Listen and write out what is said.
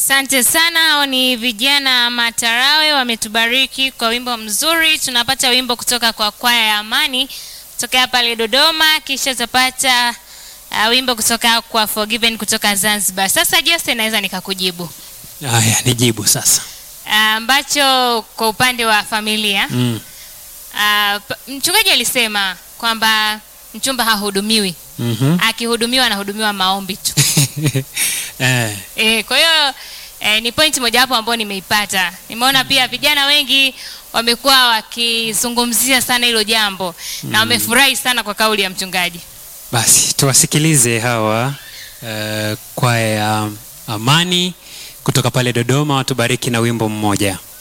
Asante sana. Hao ni vijana Matarawe wametubariki kwa wimbo mzuri. Tunapata wimbo kutoka kwa kwaya ya Amani kutokea pale Dodoma, kisha tutapata uh, wimbo kutoka kwa Forgiven kutoka Zanzibar. Sasa Jose, naweza nikakujibu Haya, nijibu sasa. ambacho kwa upande wa familia Mm. uh, mchungaji alisema kwamba mchumba hahudumiwi, Mhm. akihudumiwa anahudumiwa maombi tu. Eh, E, kwa hiyo e, ni point mojawapo ambayo nimeipata. Nimeona pia vijana wengi wamekuwa wakizungumzia sana hilo jambo na wamefurahi sana kwa kauli ya mchungaji. basi tuwasikilize hawa uh, kwaya ya Amani kutoka pale Dodoma, watubariki na wimbo mmoja.